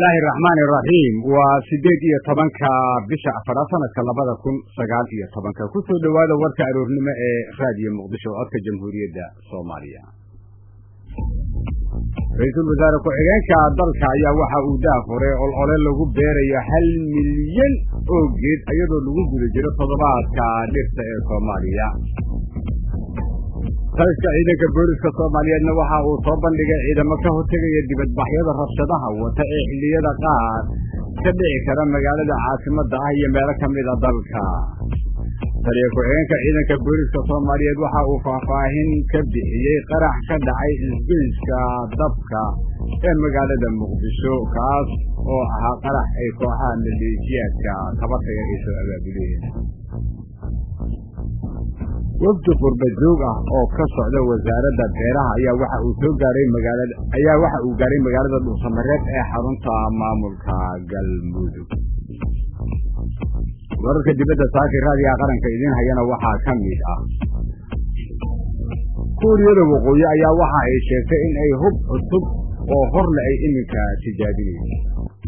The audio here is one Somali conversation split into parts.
illaahi araxmaani iraxiim waa siddeed iyo tobanka bisha afaraad sanadka labada kun sagaal iyo tobanka ku soo dhowaada warka aroornimo ee raadiyo muqdisho codka jamhuuriyadda soomaaliya ra-iisul wasaare ku-xigeenka dalka ayaa waxa uu daafuray olole lagu beerayo hal milyan oo geed iyadoo lagu guda jiro toddobaadka dhirta ee soomaaliya taliska ciidanka booliska soomaaliyeedna waxa uu soo bandhigay ciidamo ka hortegaya dibadbaxyada rabshadaha wata ee xilliyada qaar ka dhici kara magaalada caasimadda ah iyo meelo ka mid a dalka taliya ku-xigeenka ciidanka booliska soomaaliyeed waxa uu faahfaahin ka bixiyey qarax ka dhacay isgoyska dabka ee magaalada muqdisho kaas oo ahaa qarax ay kooxaha maleeshiyaadka kabataya ay soo abaabuleen wafdi qurbajoog ah oo ka socda wasaaradda beeraha ayaa waxa uu soo gaaray magaalada ayaa waxa uu gaaray magaalada dhuusamareed ee xarunta maamulka galmudug wararka dibadda saakir raadiga qaranka idiin hayana waxaa ka mid ah kuuriyada waqooyi ayaa waxa ay sheegtay in ay hub cusub oo horle ay iminka tijaabinayso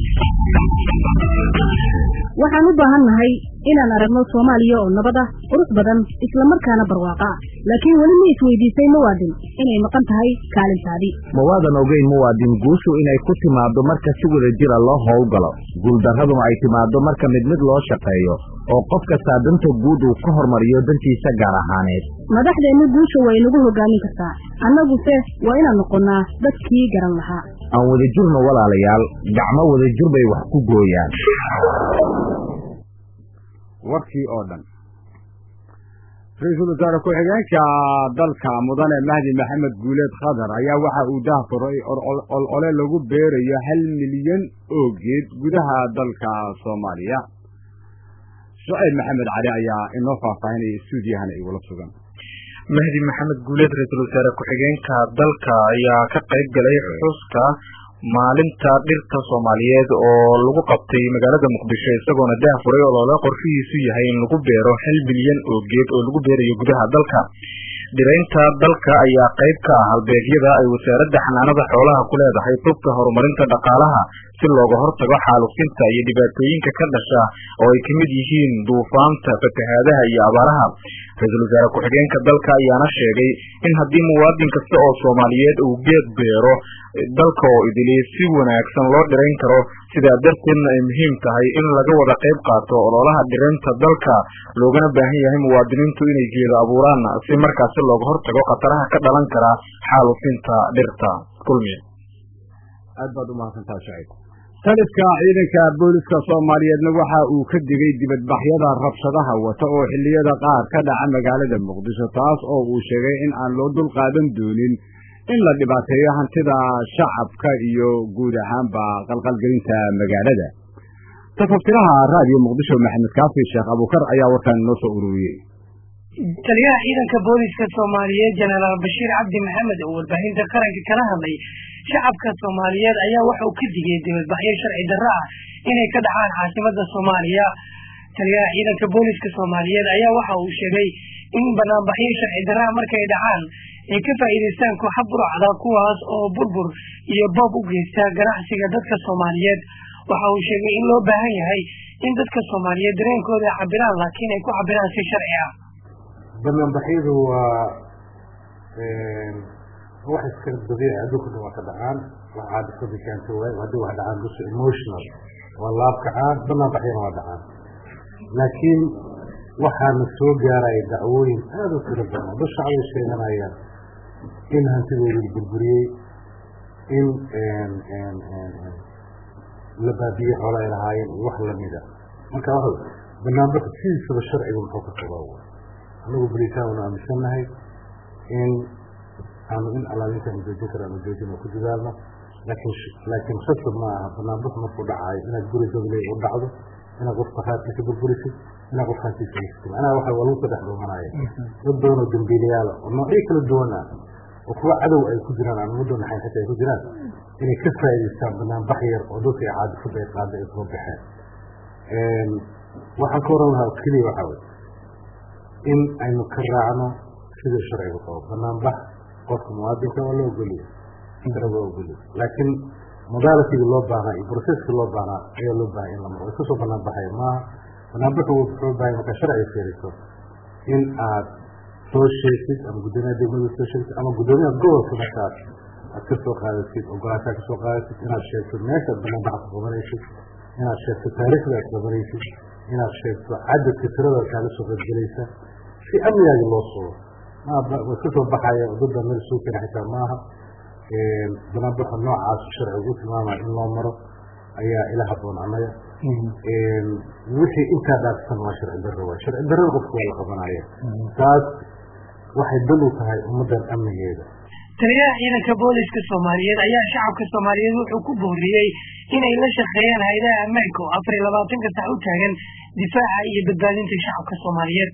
waxaan u baahan nahay inaan aragno soomaaliya oo nabad ah qurux badan islamarkaana barwaaqa ah laakiin weli ma isweydiisay muwaadin inay maqan tahay kaalintaadii ma waadan ogeyn muwaadin guushu inay ku timaaddo marka si wada jira loo howlgalo guuldarraduna ay timaaddo marka mid mid loo shaqeeyo oo qof kastaa danta guud uu ka hormariyo dantiisa gaar ahaaneed madaxdeennu guusha way nagu hogaamin kartaa annaguse waa inaan noqonnaa dadkii garan lahaa aan wadajirno walaalayaal gacmo wadajir bay wax ku gooyaan warkii oo dhan ra-iisul wasaare ku-xigeenka dalka mudane mahdi maxamed guuleed khadar ayaa waxa uu daahfuray olole lagu beerayo hal milyan oo geed gudaha dalka soomaaliya shucayb maxamed cali ayaa inoo faahfaahinaya stuudiyahana igula sugan mahdi maxamed guuleed ra-iisul wasaare ku-xigeenka dalka ayaa ka qayb galay xuska maalinta dhirta soomaaliyeed oo lagu qabtay magaalada muqdisho isagoona daafuray olole qorshihiisu yahay in lagu beero hal bilyan oo geed oo lagu beerayo gudaha dalka dhiraynta dalka ayaa qayb ka ah halbeegyada ay wasaaradda xanaanada xoolaha ku leedahay tubka horumarinta dhaqaalaha si looga hortago xaalufinta iyo dhibaatooyinka ka dhasha oo ay ka mid yihiin duufaanta fatahaadaha iyo abaaraha ra-iisul wasaare ku-xigeenka dalka ayaana sheegay in haddii muwaadin kasta oo soomaaliyeed uu geed beero dalka oo idiliy si wanaagsan loo dhirayn karo sidaa darteedna ay muhiim tahay in laga wada qayb qaato ololaha dhiraynta dalka loogana baahan yahay muwaadiniintu inay geedo abuuraan si markaasi looga hortago khataraha ka dhalan kara xaalufinta dhirta kulmiya aad baad umahadsantaa shacib taliska ciidanka booliska soomaaliyeedna waxa uu ka digay dibadbaxyada rabshadaha wata oo xilliyada qaar ka dhaca magaalada muqdisho taas oo uu sheegay in aan loo dul qaadan doonin in la dhibaateeyo hantida shacabka iyo guud ahaanba qalqalgelinta magaalada tafaftiraha raadiyo muqdisho maxamed kaafi sheekh abuukar ayaa warkaan inoo soo ururiyey taliyaha ciidanka booliska soomaaliyeed jenaraal bashiir cabdi maxamed oo warbaahinta qaranka kala hadlay shacabka soomaaliyeed ayaa waxa uu ka digay dibadbaxyo sharci darro ah inay ka dhacaan caasimada soomaaliya taliyaha ciidanka booliska soomaaliyeed ayaa waxa uu sheegay in banaanbaxyo sharci darraa markay dhacaan ay ka faa'iidaystaan kooxa burcda kuwaas oo burbur iyo boob u geysta ganacsiga dadka soomaaliyeed waxa uu sheegay in loo baahan yahay in dadka soomaaliyeed dareenkooda cabiraan laakiin ay ku cabiraan si sharci ah banaanbaxyadu waa wax iska dabiici adduunka dhan waa ka dhacaan wax caadifada keento waay haddii wax dhacaan dus emotional waa laab kacaan banaanbaxyana waa dhacaan laakiin waxaana soo gaaraya dacwooyin aada u tiro badan dad shacbay sheeganayaan in hantidooda la burburiyey in la baabiye xoola ay lahaayeen iyo wax lamida marka wa banaanbaxa sidiisaba sharciga muxuu ka qabaa anagu beritaan wanu aaminsannahay in aanu in alaalintaanu joojin kara aanu joojin oo ku dadaalno laakiin laakiin khasab ma aha banaanbax markuu dhacaayo inaad guri dogley u dhacdo inaad qofka raadkiisa burburisid inaad qof hantiisa haysid macnaha waxa waa lagu saddex dhuumanaya dad badan oo dambiilayaala oo noocyo kala duwan ah oo kuwa cadow ay ku jiraan aan muddo naxayn xitaa ay ku jiraan inay ka faa'idaystaan banaanbax yar oo dadka ay caadifada ay qaada ay soo baxeen waxaan ka oran lahaa keliya waxaa wey in aynu ka raacno sida sharcigu qabo banaanbax qofka muwaadinka waa la ogoliya sharciga waa ogoliya laakiin modalityga loo baahnaa iyo processka loo baahnaa ayaa loo baahanya in la maro way kasoo banaan baxaya maaha banaanbaxu wuxuu baahaya markaa sharciga fiiriso in aad soo sheegtid ama guddoomiyaha degmada soo sheegtid ama guddoomiyaha gobolka markaas aad ka soo qaadatid ogolaanshaa ka soo qaadatid inaad sheegto meeshaad banaanbaxa ku qabanaysid inaad sheegto taariikhda aad qabanaysid inaad sheegto cadadka tirada kaaga soo qaybgelaysa si amnigaagi loo sugo way iska soo baxaya dadda meel soo keena xitaa maaha banaanbaxa noocaas sharcigu u tilmaamaya in loo maro ayaa ila haboon annaga wixii intaa dhaafsan waa sharci darro waay sharci darrada qofka waa la qabanaya taas waxay dal u tahay ummaddan amnigeeda taliyaha ciidanka booliska soomaaliyeed ayaa shacabka soomaaliyeed wuxuu ku booriyey inay la shaqeeyaan haydaha ammaanka oo afar iyo labaatanka sax u taagan difaaca iyo badbaadinta shacabka soomaaliyeed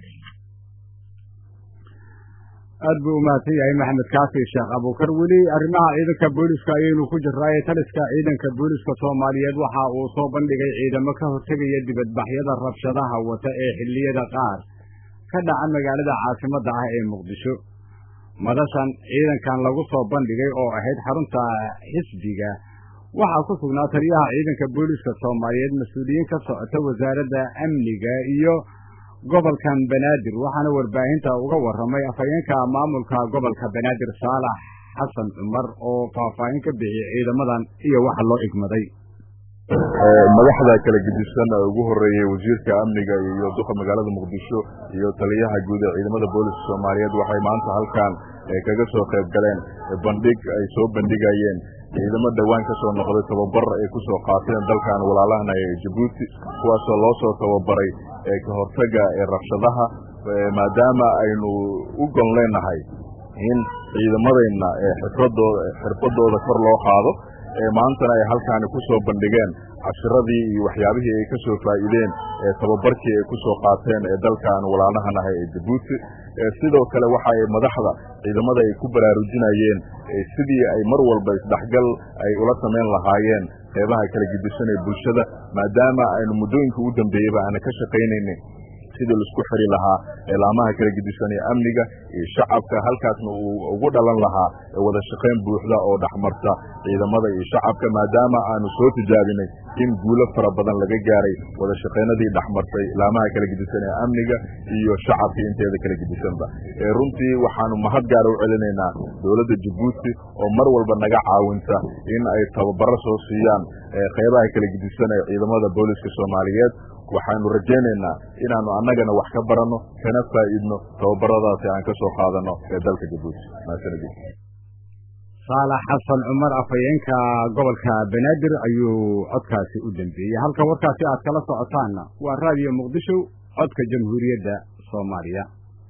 aad buu umahadsan yahay maxamed kaafi sheekh abuukar weli arrimaha ciidanka booliska ayaynu ku jirnaaye taliska ciidanka booliska soomaaliyeed waxa uu soo bandhigay ciidamo ka hortegaya dibadbaxyada rabshadaha wata ee xilliyada qaar ka dhaca magaalada caasimadda ah ee muqdisho madashan ciidankan lagu soo bandhigay oo ahayd xarunta xisbiga waxaa ku sugnaa taliyaha ciidanka booliska soomaaliyeed mas-uuliyiin ka socota wasaaradda amniga iyo gobolkan banaadir waxaana warbaahinta uga warramay afhayeenka maamulka gobolka banaadir saalax xasan cumar oo faahfaahin ka bixiyey ciidamadan iyo waxa loo igmaday madaxda kala gedisan ee ugu horeeyey wasiirka amniga iyo duqa magaalada muqdisho iyo taliyaha guud ee ciidamada booliska soomaaliyeed waxay maanta halkan kaga soo qayb galeen bandhig ay soo bandhigayeen ciidamo dhowaan ka soo noqday tababar ay ku soo qaateen dalkan walaalahana ee jabuuti kuwaasoo loo soo tababaray ka hortaga ee rabshadaha maadaama aynu u gon leenahay in ciidamadeenna xirfadooda xirfadooda kor loo qaado maantana ay halkaani ku soo bandhigeen cashiradii iyo waxyaabihii ay ka soo faa'iideen tababarkii ay ku soo qaateen ee dalkan walaalahan ah ee jabuuti sidoo kale waxa ay madaxda ciidamada ay ku baraarujinayeen sidii ay mar walba isdhexgal ay ula samayn lahaayeen qeybaha kala gedisan ee bulshada maadaama aynu muddooyinka u dambeeyeyba aana ka shaqaynaynin sidii laisku xiri lahaa eelaamaha kala gedisan ee amniga iyo shacabka halkaasna uu ugu dhalan lahaa wada shaqayn buuxda oo dhexmarta ciidamada iyo shacabka maadaama aanu soo tijaabinay in guulo fara badan laga gaaray wada shaqaynadii dhexmartay ilaamaha kala gedisan ee amniga iyo shacabka inteeda kala gedisanba runtii waxaanu mahad gaara u celinaynaa dowladda jabuuti oo mar walba naga caawinta in ay tababaro soo siiyaan qeybaha kala gedisan ee ciidamada booliska soomaaliyeed waxaanu rajaynaynaa inaanu annagana wax ka baranno kana faa'iidno tababaradaasi aan ka soo qaadanno ee dalka jabuuti mahadsanidin saalax xasan cumar afhayeenka gobolka banaadir ayuu codkaasi u dambeeyey halka warkaasi aad kala socotaanna waa raadiyo muqdisho codka jamhuuriyadda soomaaliya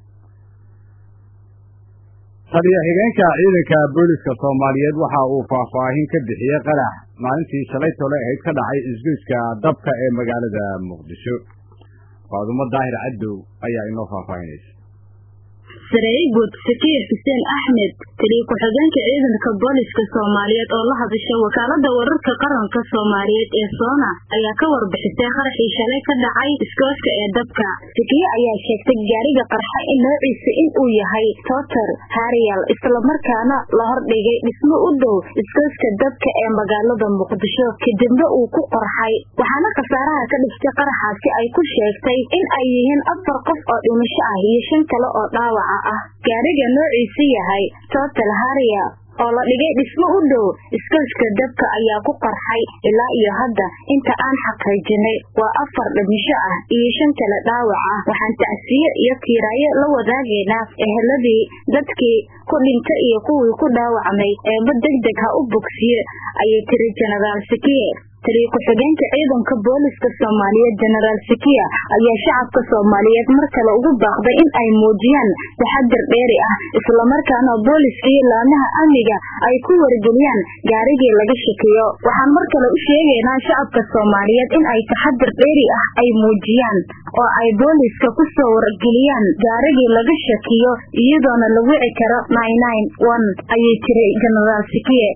taliya xigeenka ciidanka booliska soomaaliyeed waxa uu faahfaahin ka bixiyey qarax maalintii shalay tole ahayd ka dhacay isgoyska dabka ee magaalada muqdisho faadumo daahir caddow ayaa inoo faahfaahinaysa sareeygud sakiir xuseen axmed taliya ku-xigeenka ciidanka booliska soomaaliyeed oo la hadasha wakaalada wararka qaranka soomaaliyeed ee soona ayaa ka warbixisay qaraxii shalay ka dhacay iskooska ee dabka sakiye ayaa sheegtay gaariga qarxa in noociisa in uu yahay totor hariyal islamarkaana la hordhigay dhismo u dhow iskooska dabka ee magaalada muqdisho kadibna uu ku qorxay waxaana khasaaraha ka dhigtay qaraxaasi ay ku sheegtay in ay yihiin afar qof oo dhimasho ah iyo shan kale oo dhaawaca ah gaariga noociisu yahay total haria oo la dhigay dhismo u dhow iskooska dabka ayaa ku qarxay ilaa iyo hadda inta aan xaqiijinay waa afar dhimisho ah iyo shan kale dhaawac ah waxaan tacsiye iyo tiiraayo la wadaagaynaa eheladii dadkii ku dhinta iyo kuwii ku dhaawacmay eeba deg deg ha u bogsiye ayay tiri jenaraal sakiye taliya ku-xigeenka ciidanka booliska soomaaliyeed jenaraal sakiya ayaa shacabka soomaaliyeed mar kale ugu baaqday in ay muujiyaan taxadir dheeri ah islamarkaana booliska iyo laamaha amniga ay ku wargeliyaan gaarigii laga shakiyo waxaan mar kale u sheegaynaa shacabka soomaaliyeed in ay taxadir dheeri ah ay muujiyaan oo ay booliska ku soo wargeliyaan gaarigii laga shakiyo iyadoona la wici karo ayay tiri jenaraal sakiye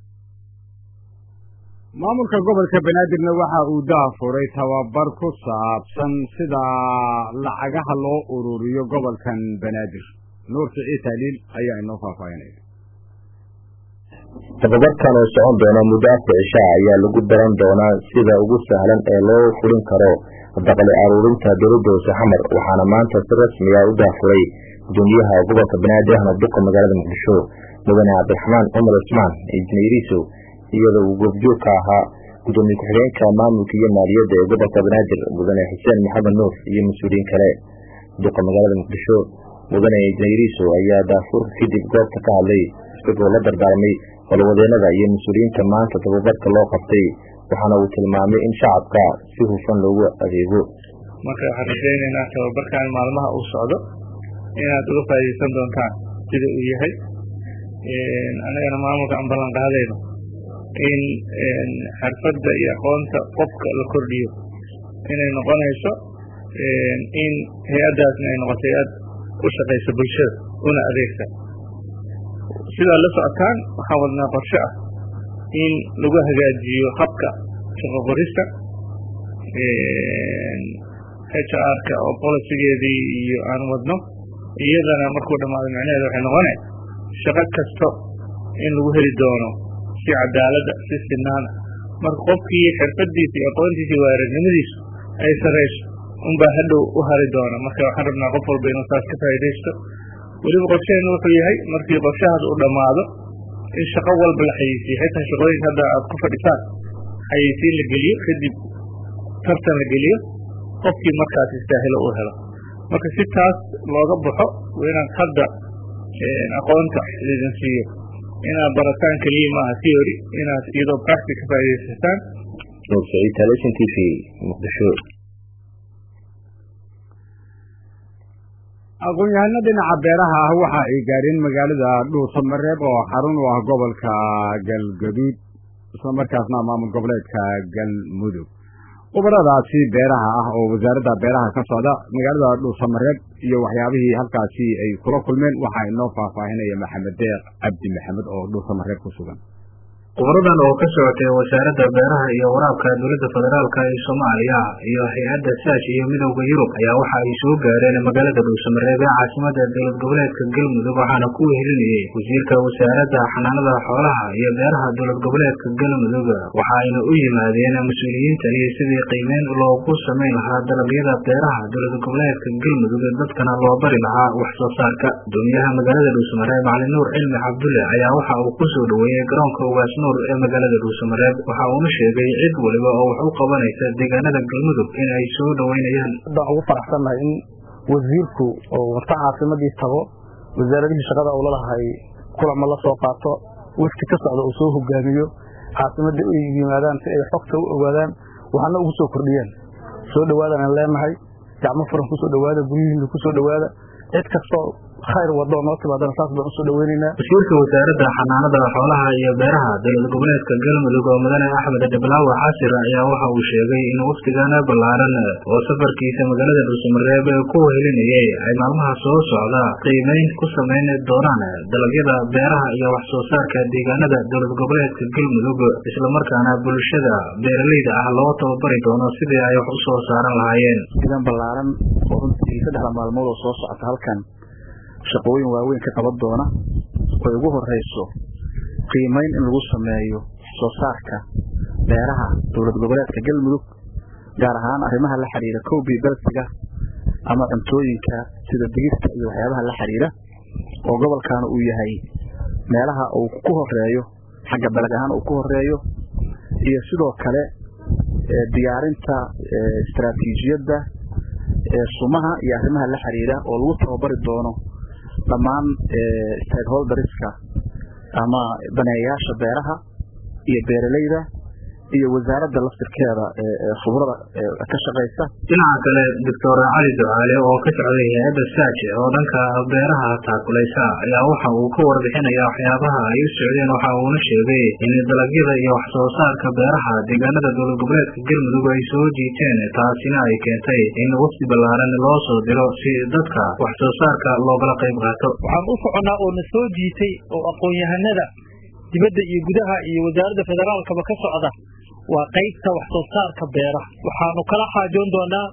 maamulka gobolka banaadirna waxa uu daafuray tababar ku saabsan sida lacagaha loo ururiyo gobolkan banaadir nuur siciid taaliil ayaa inoo faahfaahinaya tababarkan oo socon doona muddo afka cishaa ayaa lagu baran doonaa sida ugu sahlan ee loo fulin karo daqli aruurinta dowladda hoose xamar waxaana maanta si rasmi ah u daafuray gudoomiyaha gobolka banaadir ahmed duqa magaalada muqdisho mudane cabdiraxmaan cumar cusmaan injineeriso iyadoo uu goobjoog ka ahaa gudoomiye ku-xigeenka maamulka iyo maaliyadda ee gobolka banaadir mudane xuseen maxamed nuur iyo mas-uuliyiin kale duqa magaalada muqdisho mudane injineeriso ayaa daafuurka kadib goobta ka hadlay isagoo la dardaarmay howlwadeenada iyo mas-uuliyiinta maanta tababarka loo qabtay waxaana uu tilmaamay in shacabka si hufan loogu adeego marka waxaan rajaynaynaa tababarkan maalmaha uu socdo inaad uga faa'iidaysan doontaan sida uu yahay annagana maamulka aan ballan qaadayno in xirfadda iyo aqoonta qofka la kordhiyo inay noqonayso in hay-addaasna ay noqoto hay-ad u shaqaysa bulshada una adeegta sidaad la socotaan waxaan wadnaa qorshe ah in lagu hagaajiyo habka shaqo qorista h r-ka oo bolicigeedii iyo aan wadno iyadana markuu dhamaado micnaheeda waxay noqone shaqo kasto in lagu heli doono si cadaalada si sinaana marka qofkii xirfadiisa iyo aqoontiisa iyo waaragnimadiisu ay sarayso unbaa hadhow u hari doona marka waxaan rabnaa qof walba inuu saas ka faa'iidaysto weliba qorsheenu wuxuu yahay markii qorshahaas uu dhammaado in shaqo walba la xayeysiiyo xitaa shaqooyinka hadda aad ku fadhisaan xayeysiin la geliyo kadib tartan la geliyo qofkii markaas istaahilo uu helo marka si taas looga baxo waa inaad hadda aqoonta lidin siiyo inaad barataan keliya maaha theory inaad iyadoo practic ka faa'iidaysataan nuur saciid television t v muqdisho aqoon-yahano dhinaca beeraha ah waxa ay gaadheen magaalada dhuusamareeb oo xarun u ah gobolka galgaduud isla markaasna maamul goboleedka galmudug khubaradaasi beeraha ah oo wasaaradda beeraha ka socda magaalada dhuusamareeb iyo waxyaabihii halkaasi ay kula kulmeen waxaa inoo faahfaahinaya maxamed deeq cabdi maxamed oo dhuusamareeb ku sugan khubaradan oo ka socotay wasaaradda beeraha iyo waraabka dowladda federaalk ee soomaaliya iyo hay-adda saash iyo midowda yurub ayaa waxa ay soo gaareen magaalada dhuusamareeb ee caasimada dowlad goboleedka galmudug waxaana ku wehelinayay wasiirka wasaaradda xanaanada xoolaha iyo beeraha dowlad goboleedka galmudug waxa ayna u yimaadeen mas-uuliyiintani sidii qiimeyn loogu samayn lahaa dalagyada beeraha dowlad goboleedka galmudug dadkana loo bari lahaa wax soo saarka gudoomiyaha magaalada dhuusamareeb macalin nuur cilmi cabdulle ayaa waxa uu kusoo dhaweeyey garoonka ugaas ee magaalada dhuusamareeb waxa uuna sheegay cid waliba oo wax u qabanaysa deegaanada galmudug in ay soo dhaweynayaan hadda ugu faraxsannahay in wasiirku oo warta caafimadii tago wasaaradihii shaqada uu lalahay kulama la soo qaato wafti ka socda uu soo hogaamiyo caasimadii u yimaadaan si ay xogta u ogaadaan waxaana ugu soo kordhiyeen soo dhawaadaan leenahay gacmo furan kusoo dhawaada guryihiina kusoo dhawaada cid kastoo khayr wado noo timaadana saas baan usoo dhaweynaynaa wasiirka wasaaradda xanaanada xoolaha iyo beeraha dowlad goboleedka galmudug oo mudane axmed dhiblaawe xasir ayaa waxa uu sheegay in waftigana ballaaran oo safarkiisa magaalada dhuusamareeb ku wehelinayay ay maalmaha soo socda qiimeyn ku samayn doonaan dalagyada beeraha iyo wax soo saarka deegaanada dowlad goboleedka galmudug islamarkaana bulshada beeraleyda ah loo tababari doono sidii ay wax u soo saaran lahaayeen sidan ballaaran oo runtii saddexda maalmood oo soo socota halkan shaqooyin waaweyn ka qaban doona oy ugu horeyso qiimeyn in lagu sameeyo soo saarka beeraha dowlad goboleedka galmudug gaar ahaan arrimaha la xiriira koobi belsiga ama cuntooyinka sida digirta iyo waxyaabaha la xiriira oo gobolkaana uu yahay meelaha uu ku horeeyo xagga belag ahaan uu ku horeeyo iyo sidoo kale diyaarinta istaraatiijiyadda sumaha iyo arrimaha la xiriira oo lagu tababari doono dhammaan stakeholderska ama daneeyayaasha beeraha iyo beeraleyda iyo wasaaradda laftirkeeda khibrada ka shaqaysa dhinaca kale doctor cali ducaale oo ka socday hay-adda saaje oo dhanka beeraha taakulaysa ayaa waxa uu ka warbixinaya waxyaabaha ay u socdeen waxa uuna sheegay in dalagyada iyo wax soo saarka beeraha deegaanada dowlad goboleedka galmudug ay soo jiiteen taasina ay keentay in wafdi ballaaran loo soo diro si dadka wax soo saarka loogala qayb qaato waxaan u soconnaa oo na soo jiitay oo aqoon-yahanada dibadda iyo gudaha iyo wasaaradda federaalkaba ka socda waa qaybta wax soo saarka beeraha waxaanu kala xaajoon doonaa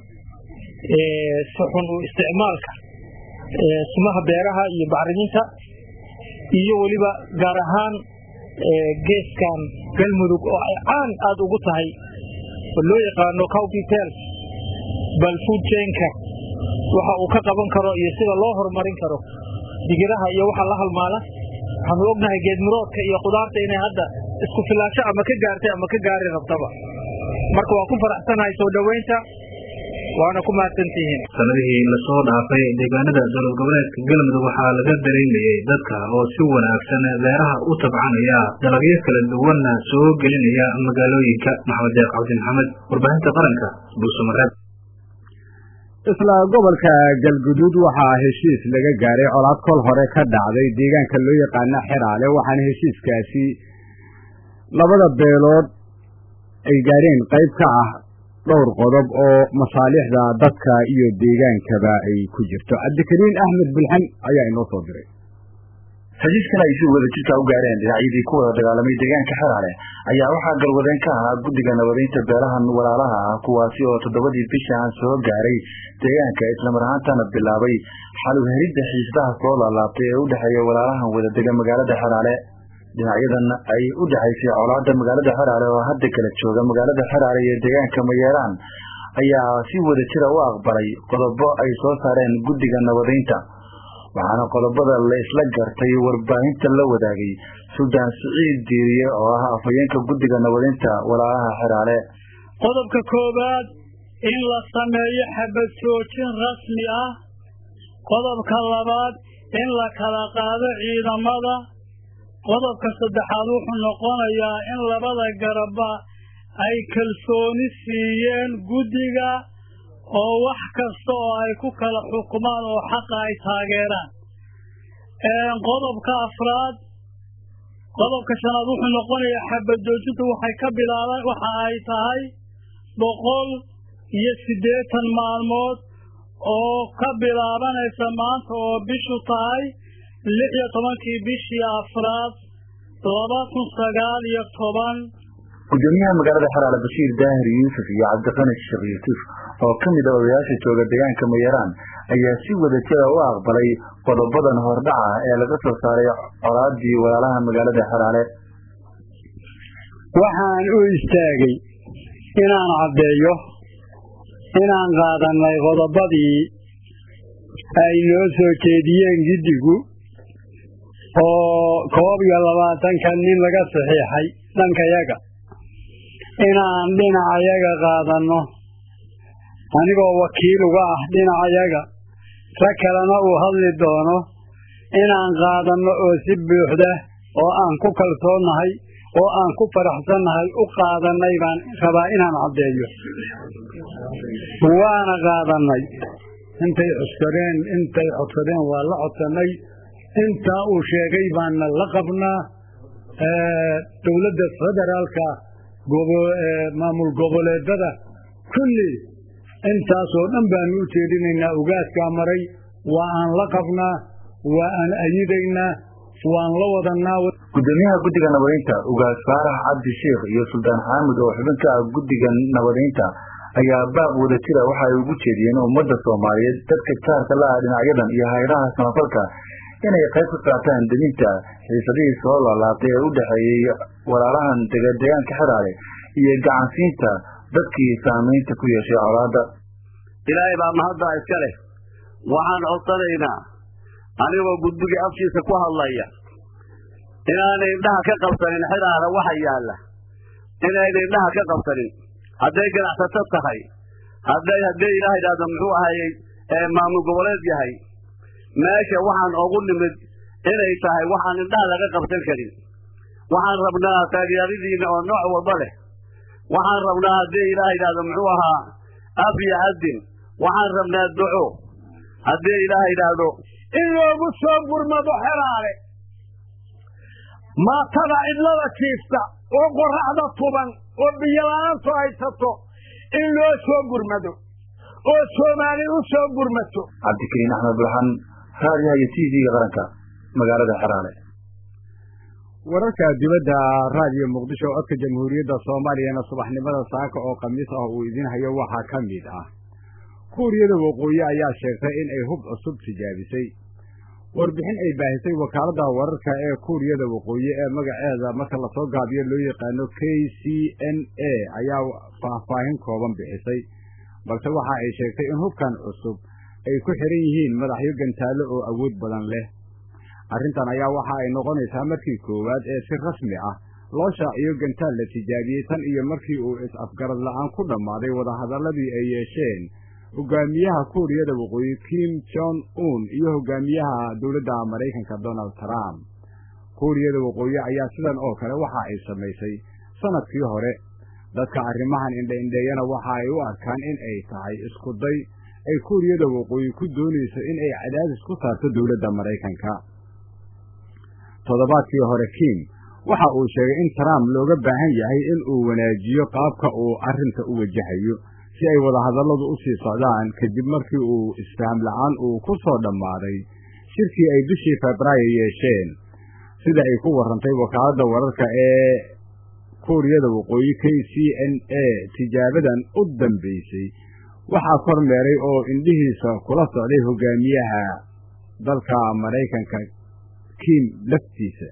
si xun u isticmaalka sumaha beeraha iyo bacriminta iyo weliba gaar ahaan geeskan galmudug oo ay caan aada ugu tahay oo loo yaqaano cowpitel bal food chainka waxa uu ka qaban karo iyo sida loo horumarin karo digiraha iyo waxa la halmaala waxaanu ognahay geedmiroodka iyo khudaarta inay hadda isku filaansho ama ka gaartay ama ka gaari rabtaba marka waa ku faraxsanahay soo dhoweynta waana ku mahadsantihiin sanadihii lasoo dhaafay deegaanada dowlad goboleedka galmudug waxaa laga dareemayay dadka oo si wanaagsan beeraha u tabcanaya dalagyo kala duwanna soo gelinaya magaalooyinka maxamed deeq cabdi maxamed warbaahinta qaranka buusamareeb isla gobolka galguduud waxaa heshiis laga gaaray colaad kol hore ka dhacday deegaanka loo yaqaana xeraale waxaana heshiiskaasi labada beelood ay gaadheen qayb ka ah dhowr qodob oo masaalixda dadka iyo deegaankaba ay ku jirto cabdikariin axmed bulxan ayaa inoo soo diray heshiiskan ay si wada jirka u gaareen dhinacyadii ku wada dagaalamay deegaanka xeraale ayaa waxaa galwadeen ka ahaa guddiga nabadeynta beelahan walaalaha ah kuwaasi oo toddobadii bishaan soo gaaray deegaanka islamar ahaantana bilaabay xaluheridda xiisadaha soo laalaabtay ee u dhexeeya walaalahan wada dega magaalada xeraale dhinacyadan ay u dhexaysay colaada magaalada xeraale oo hadda kala jooga magaalada xeraale iyo deegaanka mayeeraan ayaa si wada jira u aqbalay qodobo ay soo saareen guddiga nabadeynta waxaana qodobada la isla gartay warbaahinta la wadaagay suldaan siciid diiriye oo ah afhayeenka guddiga nabadeynta walaalaha xeraale qodobka koowaad in la sameeyo xabad joojin rasmi ah qodobka labaad in la kala qaado ciidamada qodobka saddexaad wuxuu noqonayaa in labada garaba ay kalsooni siiyeen guddiga oo wax kasta oo ay ku kala xukumaan oo xaqa ay taageeraan qodobka afraad qodobka shanaad wuxuu noqonayaa xabad joojintu waxay ka bilaabaan waxa ay tahay boqol iyo siddeetan maalmood oo ka bilaabanaysa maanta oo bishu tahay lix iyo tobankii bishii afraad laba kun sagaal iyo toban gudoomiyaha magaalada xeraale bashiir daahir yuusuf iyo cabdiqani sheekh yuusuf oo ka mid a odayaasha jooga deegaanka mayaraan ayaa si wada jira u aqbalay qodobadan hordhaca ee laga soo saaray colaadii walaalaha magaalada xeraale waxaan u istaagay inaan caddeeyo inaan qaadanay qodobadii ay noo soo jeediyeen giddigu oo koob iyo labaatanka nin laga saxiixay dhankayaga inaan dhinacayaga qaadanno anigoo wakiil uga ah dhinacayaga rag kalena uu hadli doono inaan qaadanno oo si buuxda oo aan ku kalsoonnahay oo aan ku faraxsannahay u qaadannay baan rabaa inaan caddeeyo waana qaadannay intay codsadeen intay codsadeen waa la codsannay intaa uu sheegay baana la qabnaa dowladda federaalka maamul goboleedada kulli intaasoo dhan baanu u jeedinaynaa ugaaskaa maray waa aan la qabnaa waa aan ayidaynaa waan la wadanaa gudoomiyaha guddiga nabadeynta ugaas faarax cabdi sheikh iyo suldaan xaamud oo xubin ka ah guddiga nabadeynta ayaa baaq wada jira waxa ay ugu jeediyeen ummadda soomaaliyeed dadka jaarka la ah dhinacyadan iyo hayraha samafalka inay qayb ka qaataan deminta xiisadihii soo laalaabtay ee u dhexeeyey walaalahan dega deegaanka xeraale iyo gacansiinta dadkii saamaynta ku yeeshay colaadda ilaahay baa mahaddaa iska leh waxaan codsanaynaa anigoo guddigii afkiisa ku hadlaya inaanay indhaha ka qabsanin xeraale waxa yaalla inayna indhaha ka qabsanin hadday ganacsato tahay hadday haddii ilaah idhaahdo muxuu ahayey maamul goboleed yahay meesha waxaan ogu nimid inay tahay waxaan indhaha laga qabsan karin waxaan rabnaa taageeradiina oo nooc walba leh waxaan rabnaa haddii ilaah idhaahdo muxuu ahaa af iyo adin waxaan rabnaa duco haddii ilaah idhaahdo in loogu soo gurmado xeraale maatada cidlada jiifta oo qoraxda tuban oo biyola-aantu haysato in loo soo gurmado oo soomaali u soo gurmato cabdikariin axmed bulxan raadiyaha iyo t v-ga qaranka magaalada xeraale wararka dibadda raadiyo muqdisho codka jamhuuriyadda soomaaliyana subaxnimada saaka oo khamiis ah uu idin hayo waxaa ka mid ah kuuriyada waqooyi ayaa sheegtay in ay hub cusub tijaabisay warbixin ay baahisay wakaaladda wararka ee kuuriyada waqooyi ee magaceeda marka lasoo gaabiyo loo yaqaano k c n a ayaa faahfaahin kooban bixisay balse waxa ay sheegtay in hubkan cusub ay ku xiran yihiin madaxyo gantaallo oo awood badan leh arrintan ayaa waxa ay noqonaysaa markii koowaad ee si rasmi ah loo shaaciyo gantaal la tijaabiyey tan iyo markii uu is-afgarad la'aan ku dhammaaday wadahadalladii ay yeesheen hogaamiyaha kuuriyada waqooyi kim jong un iyo hogaamiyaha dowladda maraykanka donald trump kuuriyada waqooyi ayaa sidan oo kale waxa ay samaysay sanadkii hore dadka arrimahan indha-indheeyana waxa ay u arkaan in ay tahay isku day ay kuuriyada waqooyi ku doonayso in ay cadaadis ku saarto dowladda maraykanka toddobaadkii hore kim waxa uu sheegay in trump looga baahan yahay in uu wanaajiyo qaabka uu arrinta u wajahayo si ay wadahadalladu u sii socdaan kadib markii uu isfaham la'aan uu ku soo dhammaaday shirkii ay bishii febraayo yeesheen sida ay ku warrantay wakaaladda wararka ee kuuriyada waqooyi k c n a tijaabadan u dambaysay waxaa kormeeray oo indhihiisa kula socday hogaamiyaha dalka maraykanka kim laftiisa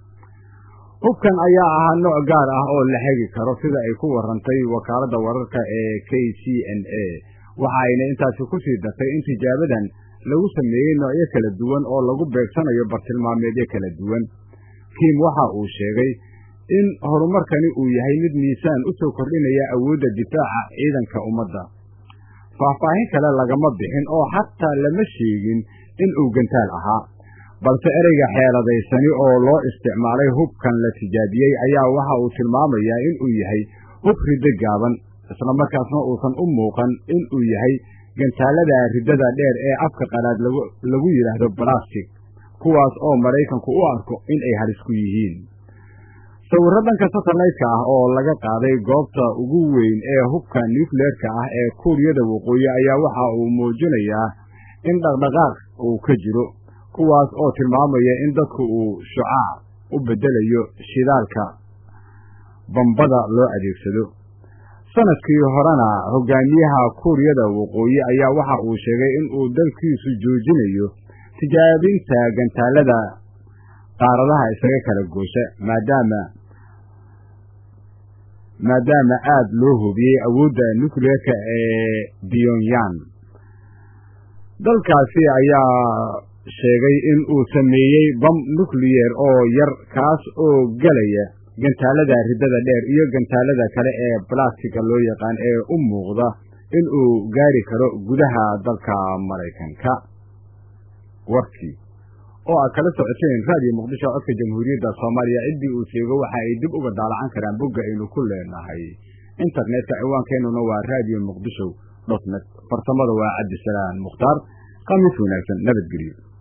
hubkan ayaa ahaa nooc gaar ah oo la hegi karo sida ay ku warrantay wakaaladda wararka ee k c n a waxa ayna intaasi ku sii dartay in tijaabadan lagu sameeyey noocyo kala duwan oo lagu beegsanayo bartilmaameedyo kala duwan kim waxa uu sheegay in horumarkani uu yahay mid miisaan u soo kordhinaya awoodda difaaca ciidanka ummadda faahfaahin kale lagama bixin oo xataa lama sheegin in uu gantaal ahaa balse ereyga xeeladaysani oo loo isticmaalay hubkan la tijaabiyey ayaa waxa uu tilmaamayaa in uu yahay hub riddo gaaban islamarkaasna uusan u muuqan in uu yahay gantaalada riddada dheer ee afka qalaad lagu yidhaahdo balastic kuwaas oo maraykanku u arko in ay halis ku yihiin sawirro dhanka satellite-ka ah oo laga qaaday goobta ugu weyn ee hubka nucleerka ah ee kuuriyada waqooyi ayaa waxa uu muujinayaa in dhaqdhaqaaq uu ka jiro kuwaas oo tilmaamaya in dadku uu shucaac u beddelayo shidaalka bambada loo adeegsado sanadkii horena hogaamiyaha kuuriyada waqooyi ayaa waxa uu sheegay in uu dalkiisu joojinayo tijaabinta gantaalada qaaradaha isaga kala goosha maadaama maadaama aada loo hubiyey awoodda nucleerka ee pyongyang dalkaasi ayaa sheegay in uu sameeyey bam nucleyer oo yar kaas oo gelaya gantaalada riddada dheer iyo gantaalada kale ee balastiga loo yaqaan ee u muuqda in uu gaari karo gudaha dalka maraykanka warkii oo aad kala socoteen raadiyo muqdisho codka jamhuuriyadda soomaaliya ciddii uu sheego waxa ay dib uga daalacan karaan bogga aynu ku leenahay internetka ciwaankeenuna waa radio muqdisho dot net farsamada waa cabdisalaan mukhtaar khamiis wanaagsan nabadgelyo